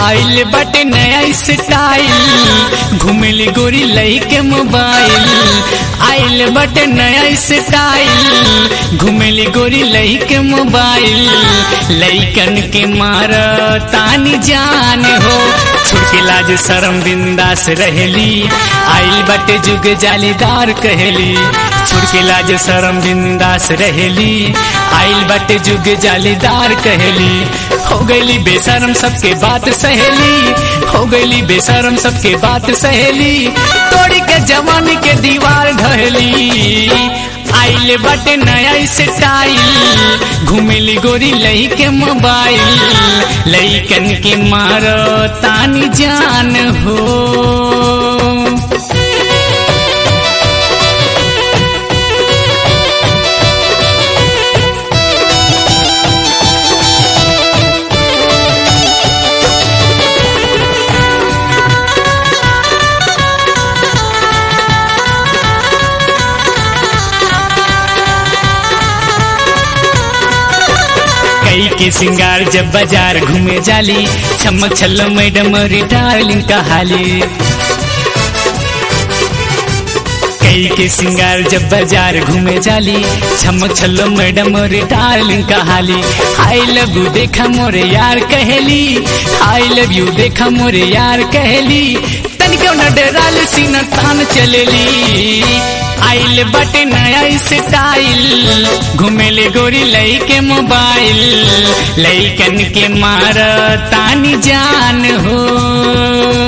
आइल बटे नया स्टाइल घुमेली गोरी लई के मोबाइल आइल बटे नया स्टाइल घुमेली गोरी लई के मोबाइल लईकन के मार तानी जान हो छुड़के लाज शरम बिंदास रहेली आइल बटे जुग जालीदार कहेली छुड़के लाज शरम बिंदास रहेली आइल बटे जुग जालीदार कहेली हो गईली बेशरम सबके बात सहेली हो गईली बेशरम सबके बात सहेली तोड़ी के जवानी के दीवार ढहेली आइल बटे नया स्टाइल घुमेली गोरी लई के मोबाइल लईकन के मारो तानी जान हो कई के सिंगार जब बाजार घूमे जाली चमक छल्लो मैडम डार्लिंग कहाली कई के सिंगार जब बाजार घूमे जाली चमक छल्लो मैडम डार्लिंग कहाली आई लव यू देखा मोरे यार कहेली आई लव यू देखा मोरे यार कहेली तनिको न डराल सीना तान चलेली आइल बटे नया स्टाइल घुमेले गोरी लई के मोबाइल लईकन के मार तानी जान हो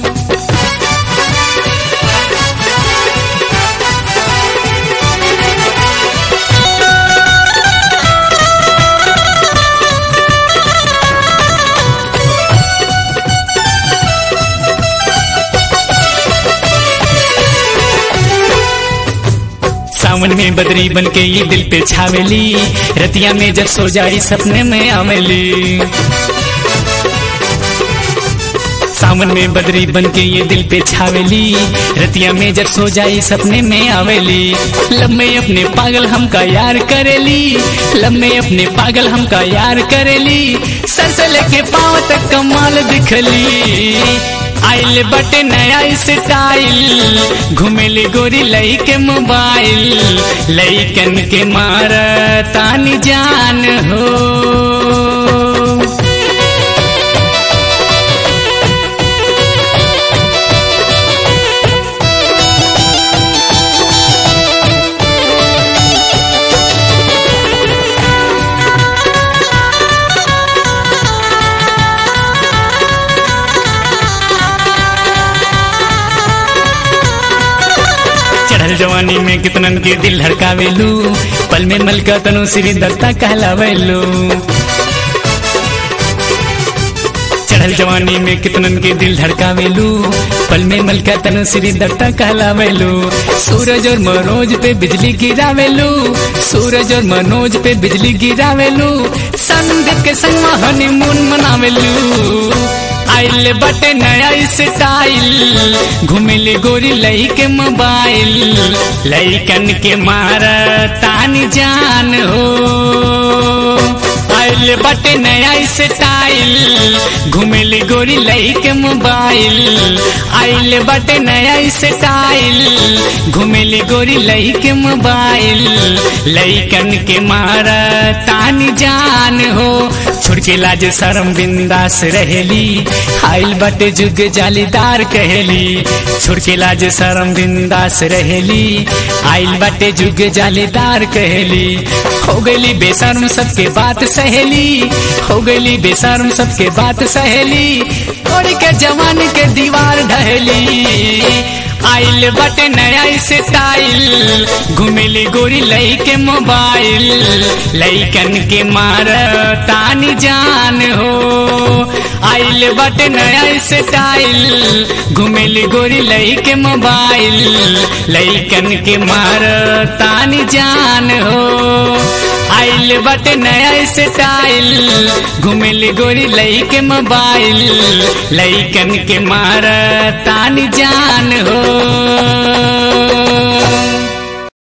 सावन में बदरी बन के ये दिल पे छावेली रतिया में जब सो जाई सपने में आवेली सावन में बदरी बन के ये दिल पे छावेली रतिया में जब सो जाई सपने में आवेली लब में अपने पागल हमका यार करेली लब में अपने पागल हमका यार करेली सर से लेके पाँव तक कमाल दिखली आइल बटे नया स्टाइल घुमेली गोरी लई के मोबाइल लईकन के मार तानी जान हो चढ़ल जवानी में कितनन के दिल धड़कावेलू पल में मलका तनु श्री दत्ता कहलावेलू चढ़ल जवानी में कितनन के दिल धड़कावेलू पल में मलका तनु श्री दत्ता कहलावेलू सूरज और मनोज पे बिजली गिरावेलू सूरज और मनोज पे बिजली गिरावेलू संदीप के संग हनीमून मनावेलू आइल बटे नया स्टाइल घुमेली गोरी लई के मोबाइल लईकन के मार तानी जान हो आइल बटे नया स्टाइल घुमेली गोरी लई के मोबाइल आइल बटे नया स्टाइल घुमेली गोरी लई के मोबाइल लईकन के मार तानी जान हो छुड़के लाज शरम बिंदास रहेली आइल बटे जुग जालीदार कहेली छुड़के लाज शरम बिंदास रहेली आइल बटे जुग जालीदार कहेली हो गईली बेशर्म सबके बात सहेली हो गईली बेशर्म सबके बात सहेली तोड़ी के जवान के दीवार ढहेली आइल बटे नया स्टाइल घुमेली गोरी लई के मोबाइल लईकन के मार तानी जान हो आइल बटे नया स्टाइल घुमेली गोरी लई के मोबाइल लईकन के मार तानी जान हो आइल बटे नया स्टाइल घुमेली गोरी लई के मोबाइल लईकन के मार तानी जान हो